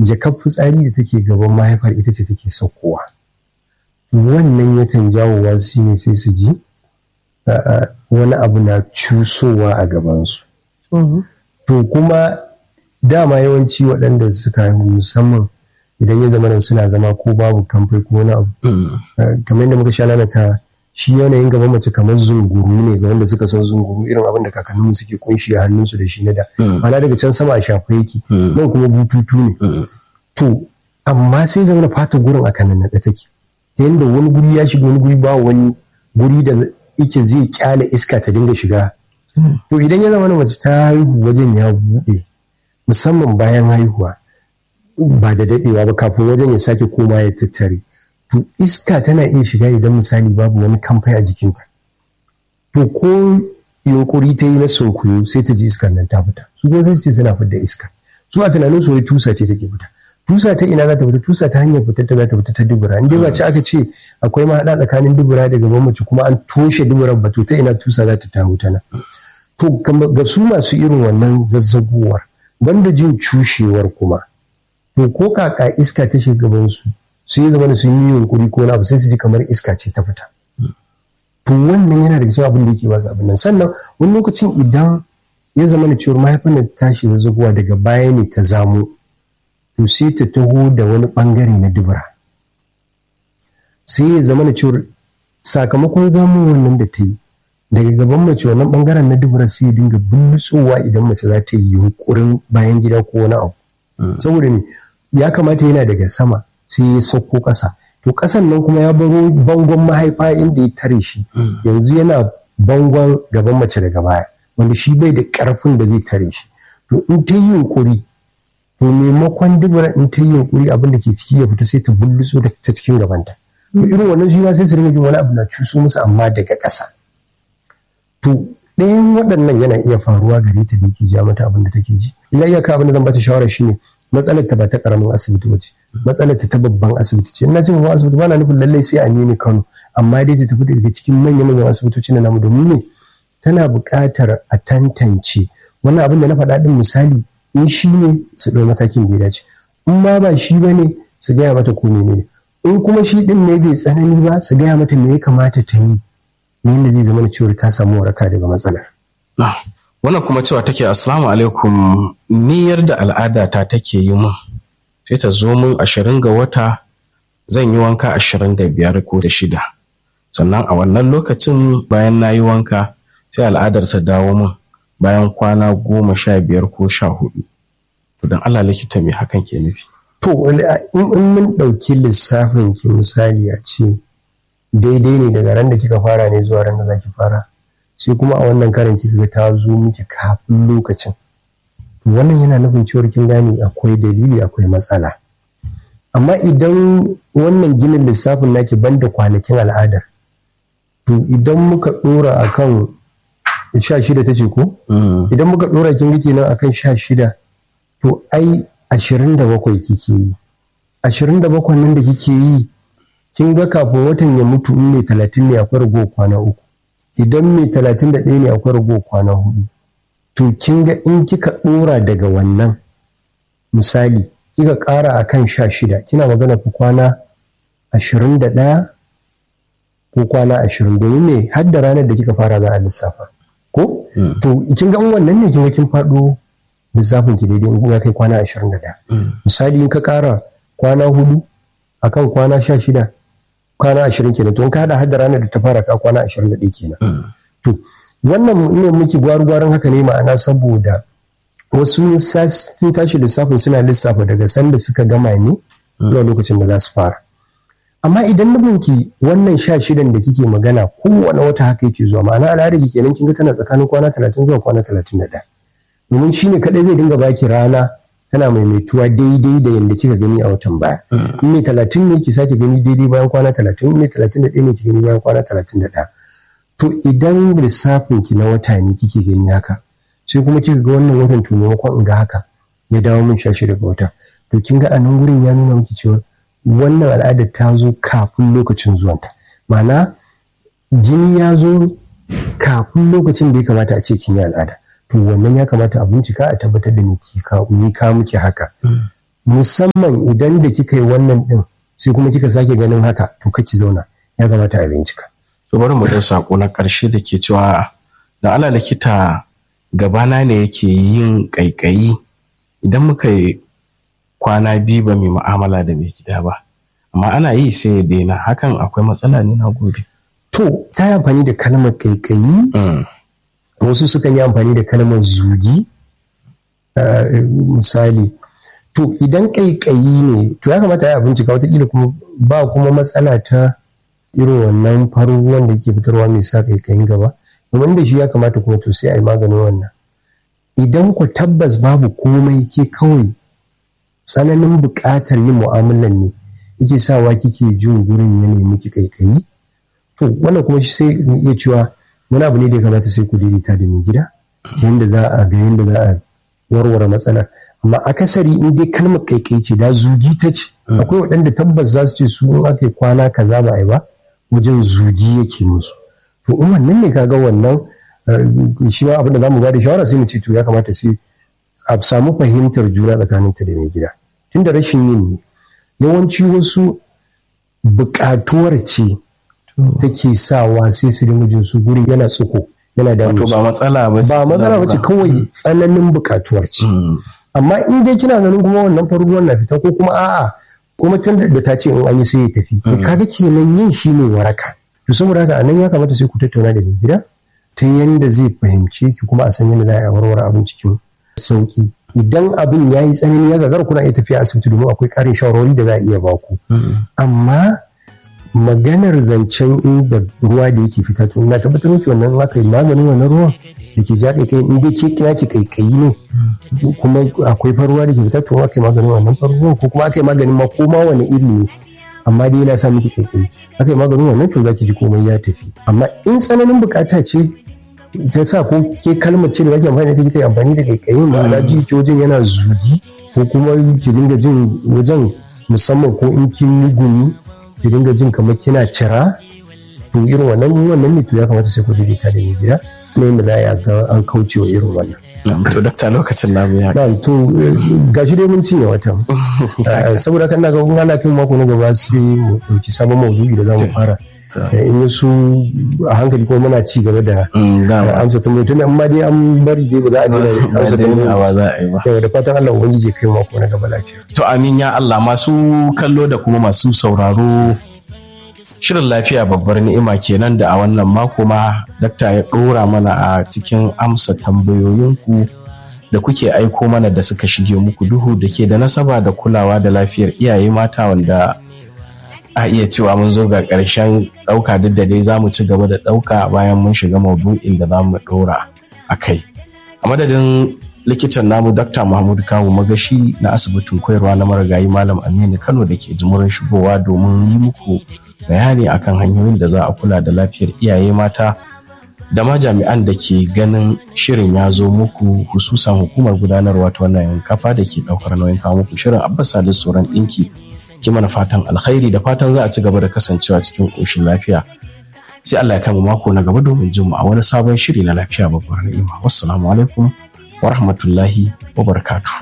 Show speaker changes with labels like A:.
A: jakar fitsari da take gaban mahaifar ita ce take saukowa wannan yakan jawo shi ne sai su ji wani abu na cusowa a gabansu to kuma dama yawanci waɗanda suka haihu musamman idan ya zama suna zama ko babu kamfai ko wani abu kamar yadda muka sha lalata shi yanayin gaban mace kamar zunguru ne ga wanda suka san zunguru irin abin da kakanninmu suke kunshi a hannunsu da shi na da mana daga can sama a shafa yake nan kuma bututu ne to amma sai zama fata gurin a kanan na take yadda wani guri ya shiga wani guri ba wani guri da yake zai kyale iska ta dinga shiga to idan ya zama mace ta haihu wajen ya buɗe musamman bayan haihuwa ba da daɗewa ba kafin wajen ya sake koma ya tattare to iska tana iya shiga idan misali babu wani kamfai a jikinta to ko yunkuri ta yi na sunkuyu sai ta ji iskar nan ta fita su kuma sai su ce suna fidda iska su a tunanin su wai tusa ce take fita tusa ta ina za ta fita tusa ta hanyar fitar ta za ta fita ta dubura in dai ba ce aka ce akwai mahaɗa tsakanin dubura da gaban mace kuma an toshe duburan ba to ta ina tusa za ta taho ta nan to ga su masu irin wannan zazzagowar banda jin cushewar kuma to ko kaka iska ta shiga gaban su sai zama sun yi yunkuri ko na abu sai su ji kamar iska ce ta fita to wannan yana da cikin abin da yake ba su abin nan sannan wani lokacin idan ya zama da cewar mahaifin da tashi zazzagowa daga baya ne ta zamo to sai ta taho da wani bangare na dubura sai ya zama da cewar sakamakon zamo wannan da ta yi daga gaban mace wannan bangaren na dubura sai ya dinga bullutsowa idan mace za ta yi yunkurin bayan gida ko wani abu saboda ne ya kamata yana daga sama sai ya sauko ƙasa to ƙasan nan kuma ya baro bangon mahaifa inda ya tare shi yanzu yana bangon gaban mace daga baya wanda shi bai da ƙarfin da zai tare shi to in ta yi yunkuri to maimakon dubura in ta yi yunkuri abin da ke ciki ya fita sai ta bullutso da ta cikin gabanta to irin wannan shi ma sai su rinka jin wani abu na cuso musu amma daga ƙasa to ɗayan waɗannan yana iya faruwa gare ta da yake ja mata abin da take ji illa iyaka abin da zan bata shawara shine matsalar ta ba ta karamin asibiti ba ce matsalar ta ta babban asibiti ce ina jin babban asibiti ba na nufin lallai sai a nemi Kano amma dai ta tafi daga cikin manyan manyan asibitoci na namu domin ne tana buƙatar a tantance wannan abin da na faɗa ɗin misali in shi ne su ɗau matakin da ya dace in ma ba shi ba ne su gaya mata ko menene in kuma shi ɗin ne bai tsanani ba su gaya mata me ya kamata ta yi ne yadda zai zama da cewa ta samu waraka daga matsalar.
B: wannan kuma cewa take assalamu alaikum niyyar da al'adata take yi mun sai ta zo mun ashirin ga wata zan yi wanka ashirin da biyar ko da shida sannan a wannan lokacin bayan na yi wanka sai al'adar ta dawo mun bayan kwana goma sha biyar ko sha hudu to don allah likita me hakan ke nufi
A: to in mun ɗauki lissafin ki misali a ce daidai ne daga ran da kika fara ne zuwa ran da za ki fara sai kuma a wannan karin kika ga ta zo miki kafin lokacin wannan yana nufin cewar kin gane akwai dalili akwai matsala amma idan wannan ginin lissafin naki banda kwanakin al'adar to idan muka dora akan sha shida ta ce ko idan muka dora kin ga kenan akan sha shida to ai ashirin da bakwai kike yi ashirin da bakwai nan da kike yi kin ga kafin watan ya mutu in mai talatin ne akwai rago kwana uku idan mai talatin da ɗaya ne akwai rago kwana hudu to kin ga in kika ɗora daga wannan misali kika ƙara a kan sha shida kina magana ku kwana ashirin da ɗaya ko kwana ashirin domin me har da ranar da kika fara za a lissafa ko to kin ga wannan ne kin ga kin faɗo lissafin ki daidai in ya kai kwana ashirin da ɗaya misali in ka ƙara kwana hudu akan kwana sha shida kwana ashirin kenan to in ka hada hada ranar da ta fara ka kwana ashirin da ɗaya kenan to wannan ne muke gwaru-gwaron haka ne ma'ana saboda wasu sun tashi lissafin suna lissafa daga sanda suka gama ne zuwa lokacin da za su fara amma idan nubinki wannan sha shidan da kike magana kowane wata haka yake zuwa ma'ana al'adar ki kenan kin ga tana tsakanin kwana talatin zuwa kwana talatin da ɗaya domin shine kaɗai zai dinga baki rana tana maimaituwa daidai da yadda kika gani a watan baya in mai talatin ne ki sake gani daidai bayan kwana talatin in mai talatin da ɗaya ne ki gani bayan kwana talatin da ɗaya to idan lissafin ki na wata ne kike gani haka sai kuma kika ga wannan watan to maimakon in ga haka ya dawo min sha shida ga wata to kin ga a nan gurin ya nuna miki cewa wannan al'adar ta zo kafin lokacin zuwanta ma'ana jini ya zo kafin lokacin da ya kamata a ce kin yi al'ada to wannan ya kamata a bincika a tabbatar da me ka miki haka musamman idan da kika yi wannan din sai kuma kika sake ganin haka to kake zauna ya kamata a bincika
B: to bari mu da sako na karshe da ke cewa da ala likita gabana ne yake yin kaikayi idan muka yi kwana biyu ba mai mu'amala da mai gida ba amma ana yi sai ya daina hakan akwai matsala ne na gobe
A: to ta yi amfani da kalmar kaikayi wasu sukan yi amfani da kalmar zugi misali to idan kaikayi ne to ya kamata ya bincika watakila kuma ba kuma matsala ta irin wannan farin ruwan da ke fitarwa mai sa kaikayin gaba domin da shi ya kamata kuma to sai a yi maganin wannan idan ku tabbas babu komai ke kawai tsananin buƙatar yin mu'amalan ne yake sawa kike jin gurin ya nemi ki kaikayi to wannan kuma shi sai mu iya cewa wani abu ne da ya kamata sai ku daidaita da mai gida yanda za a ga yanda za a warware matsalar amma akasari in dai kalmar kaikai ce da zugi ta ce akwai waɗanda tabbas za su ce su in aka kwana kaza ba a yi ba wajen zugi yake musu to in wannan ne kaga wannan shi ma abin da zamu ba da shawara sai mu ce to ya kamata sai a samu fahimtar juna tsakaninta da mai gida tunda rashin yin ne yawanci wasu buƙatuwar ce take sawa sai su dinga jin su gurin yana tsuko yana da
B: wato ba matsala ba
A: ba matsala ba ce kawai tsananin buƙatuwar ce amma in dai kina ganin kuma wannan faruwar na fita ko kuma a'a kuma tun da ta ce in an yi sai ya tafi kaga kenan yin shi ne waraka to saboda haka anan ya kamata sai ku tattauna da mai gida ta yanda zai fahimce ki kuma a san yadda za a warware abin cikin sauki idan abin ya yi tsanani ya gagara kuna iya tafiya asibiti domin akwai ƙarin shawarwari da za a iya baku amma maganar zancen inda ruwa da yake fita to ina tabbatar miki wannan aka yi maganin wannan ruwan da ke ja kai in dai ke kina ki kaikayi ne kuma akwai faruwa da ke fita to aka yi maganin wannan faruwa ko kuma aka yi maganin ma ko ma wani iri ne amma dai yana sa miki kaikayi aka yi maganin wannan to za ki ji komai ya tafi amma in tsananin bukata ce ta sa ko ke kalmar ce da zaki amfani da ita kika amfani da kaikayin ma'ana ji ki wajen yana zugi ko kuma ki dinga jin wajen musamman ko in kin yi gumi ki dinga jin kamar kina cira to irin wannan wannan ne to ya kamata sai ku daidaita da mai gida na yadda za a ga an kauce wa irin wannan.
B: to dakta lokacin namu ya
A: na to gashi dai mun cinye wata saboda kan na ga kun ana kin mako na gaba sai mu dauki sabon maudu'i da za mu fara in yi su a hankali kuma muna ci gaba da amsa tambayoyi tun amma dai an bari dai ba za a daina amsa tambayoyi
B: za a yi ba
A: yau da fatan Allah ubangiji kai mako na gaba lafiya
B: to amin ya Allah masu kallo da kuma masu sauraro shirin lafiya babbar ni'ima kenan da a wannan mako ma dakta ya ɗora mana a cikin amsa tambayoyinku da kuke aiko mana da suka shige muku duhu da ke da nasaba da kulawa da lafiyar iyaye mata wanda a iya cewa mun zo ga ƙarshen ɗauka duk da dai za mu ci gaba da ɗauka bayan mun shiga maudu'in da za mu ɗora a kai a madadin likitan namu dr mahmud kawu magashi na asibitin koyarwa na marigayi malam aminu kano da ke jimurin shigowa domin yi muku bayani akan hanyoyin da za a kula da lafiyar iyaye mata da ma jami'an da ke ganin shirin ya zo muku hususan hukumar gudanarwa ta wannan kafa da ke ɗaukar nauyin kawo muku shirin abbas salisu sauran ɗinki ki mana fatan alkhairi da fatan za a ci gaba da kasancewa cikin ƙoshin lafiya sai Allah ya kama mako na gaba domin jin mu a wani sabon shiri na lafiya babbar ni'ima wassalamu alaikum wa rahmatullahi wa barakatuh